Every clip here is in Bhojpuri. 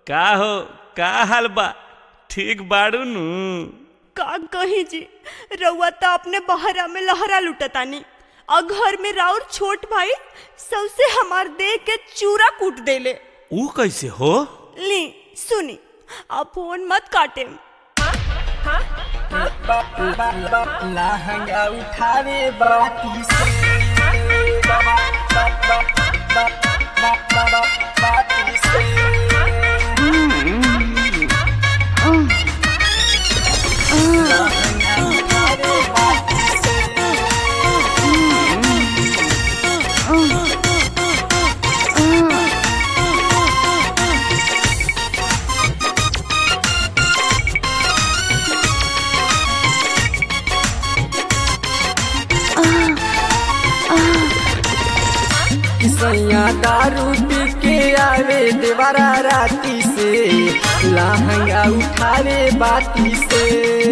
का हो का हाल बा ठीक बाड़ू नु का कही जी रउआ तो अपने बहरा में लहरा लुटतानी और घर में राउर छोट भाई सबसे हमार देह के चूरा कूट देले ऊ कैसे हो ली सुनी अब फोन मत काटे लहंगा उठावे बाती से बाबा बाबा बाबा बाबा बाती से लहंगा उठावे बाती से सैया दारू पी के आवे देवरा राती से लहंगा उठावे बाती से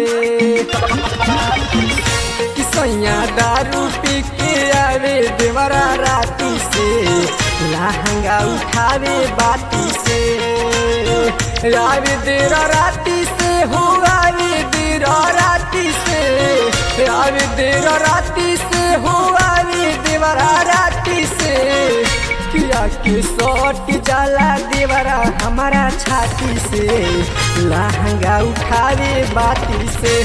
सैया दारू पी के आवे देवरा राती से लहंगा उठावे बाती से आवे देर राती से हो आवे देर राती से आवे देर राती से हो आवे देवरा राती से किया के सट जाला देवरा हमारा छाती से लहंगा उठावे बाती से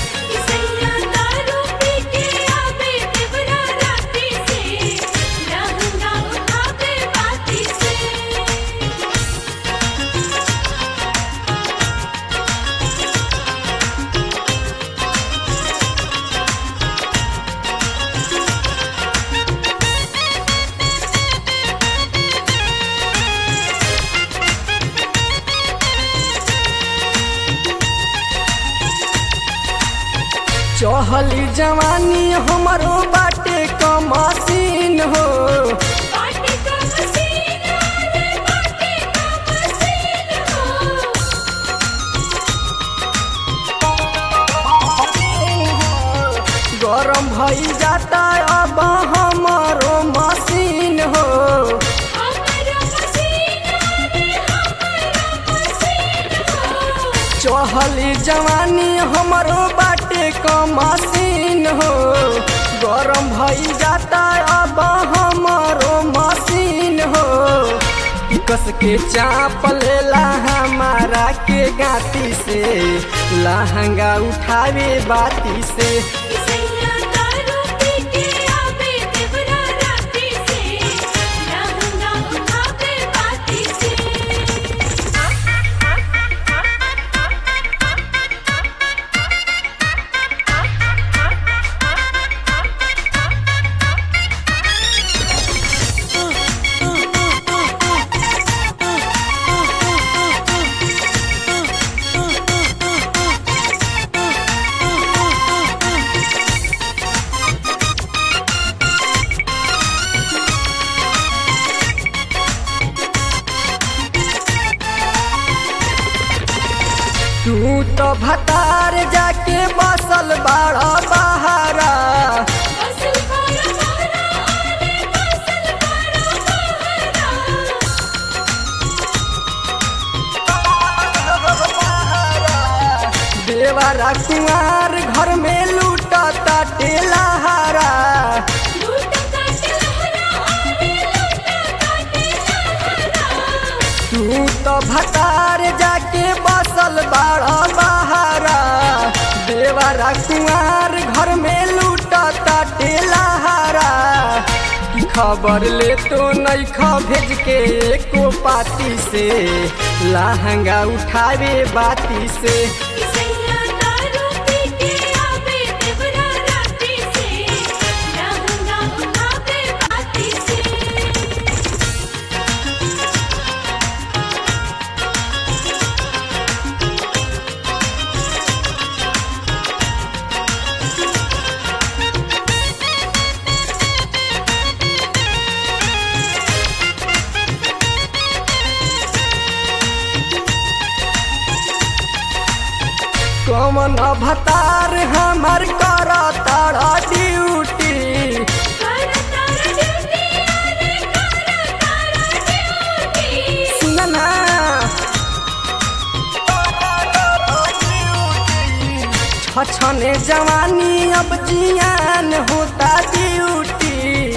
चहली जवानी हमारो बाटे कमसीन हो गरम भई जाता अब हमारो मशीन हो चहली जवानी हमारो बाटे कमसीन हो गरम भई जाता अब हमारो मशीन हो कस के चाप लेला हमारा के गाती से लहंगा उठावे बाती से तू तो भतार जाके बसल बाड़ा बहारा देवरा कुंवार घर में लूटता टेलहारा तू तो भतार जाके बसल बाड़ा बहारा देवरा कुंवार घर में लूटता टेलहारा की खबर ले तो नहीं ख भेज के एको पाती से लहंगा उठावे बाती से कमन भतार हमार कर तारा ड्यूटी सुन ना अब जियान होता ड्यूटी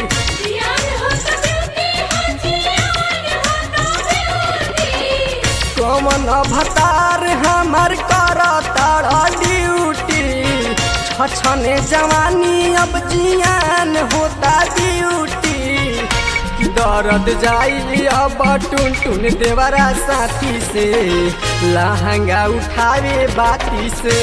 कौन भतार हमर कर तारा ड्यूटी छछने जवानी अब जियान होता ड्यूटी दर्द जाई अब टुन टुन देवरा साथी से लहंगा उठावे बाती से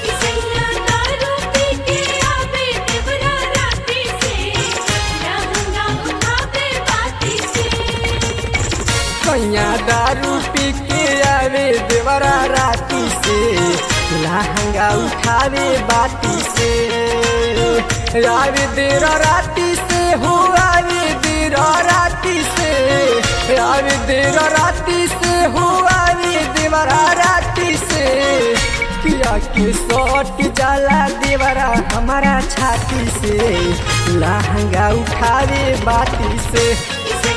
कैया दारू पी के आवे देवरा राती से लहंगा उठावे बाती से आवे देर राती से हो आवे देर राती से आवे देर राती से हो आवे देवरा राती से किया के सट जाला देवरा हमारा छाती से लहंगा उठावे बाती से